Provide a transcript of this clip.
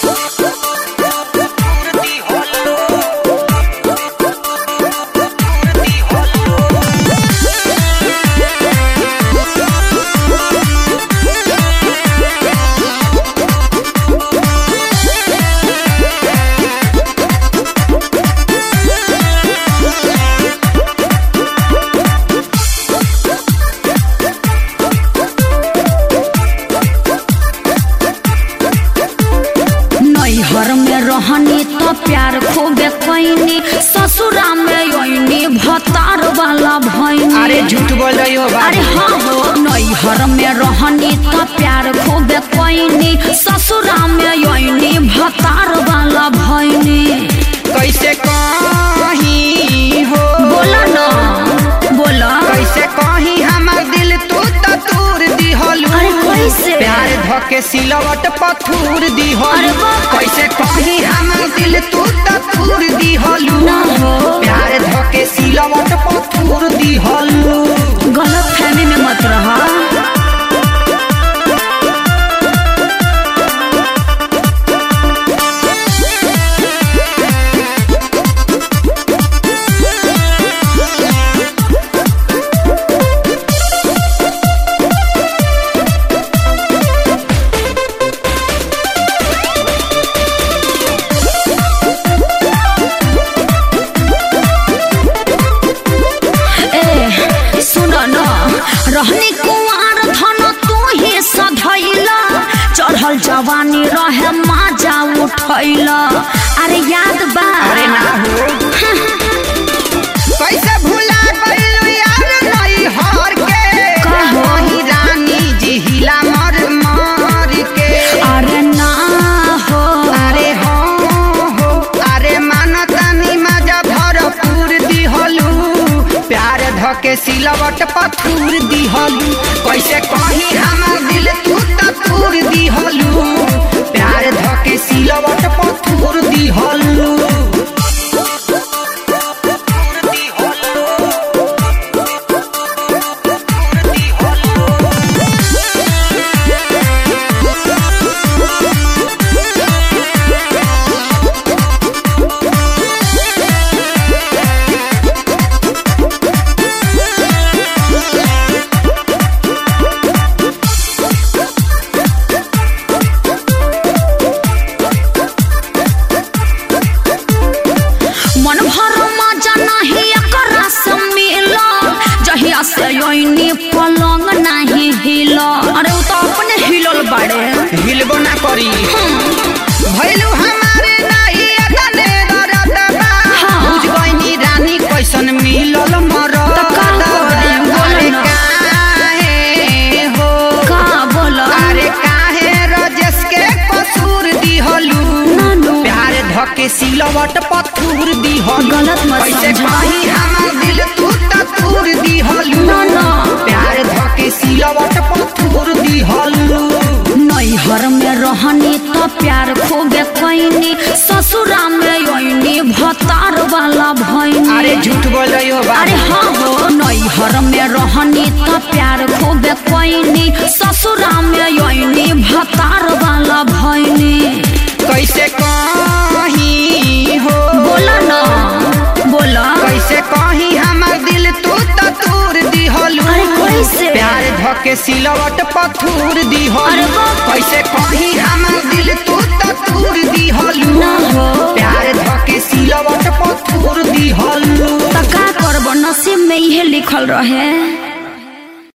नैहर में रहनी तो प्यार खूबे कैनी ससुरा में योनी भतार वाला भैनी अरे झूठ बोल रही हो अरे बाबू हाँ हो नैहर में रहनी तो प्यार खूबे कैनी ससुरा में योनी भतार वाला भैनी कैसे कहीं हो बोला ना बोला कैसे कहीं हमर दिल तू तो तूर दिहलू अरे कैसे? प्यार धके सिलवट पथूर दिहलू अरे बाप। कैसे कहीं हमर दिल तू तो तूर दिहलू ना हो। प्यार धके सिलवट पथूर दिहलू गलत फहमी में मत रहा ए सुन न रहनी कुंवार धन तू ही सधैला चढ़ल जवानी रहे माजा उठैला अरे याद बा अरे ना हो कैसे भुला गइलू यार नई हर के कहो। वही रानी जी हिला मर मर के अरे ना हो अरे हो हो अरे मानतानी मजा भरपूर दिहलू प्यार धके सिलवट पथूर दिहलू कैसे कहीं हमर दिल तू तो तूर दिहलू प्यार धके सिलवट पथूर दिहलू मन भर मजा नहीं एकरा से मिला जहिया से योनी पलंग नहीं हिला अरे उ तो अपने हिलल बाड़े हिलबो ना करी भैलू हमारे नाही अदने दरदबा हाँ। बुझ गइनी रानी कैसन मिलल मरद तो का करी? बोलो अरे ना। काहे हो का बोला अरे काहे रजस के कसूर दिहलू नानू। प्यार धके सिलवट पथूर दिहलू गलत मत कैसे समझा। कहीं हमर दिल तू तूर दिहलू ना, ना। प्यार धके सिलवट पथूर दिहलू नैहर में रहनी तो प्यार खूबे कैनी ससुरा में योनी भतार वाला भैनी अरे झूठ बोल रही हो बाबू अरे हाँ हो नैहर में रहनी तो प्यार खूबे कैनी ससुरा में योनी भतार वाला भैनी कैसे कहीं हो बोला ना बोला कैसे कहीं हमर दिल तू तो तूर दिहलू अरे कैसे? प्यार धके सिलवट पथूर अरे दिहलू बाप। कैसे कहीं हमर दिल तू तो तूर दिहलू ना हो। प्यार धके सिलवट पथूर दिहलू तो का करब नसीब में इहे लिखल रहे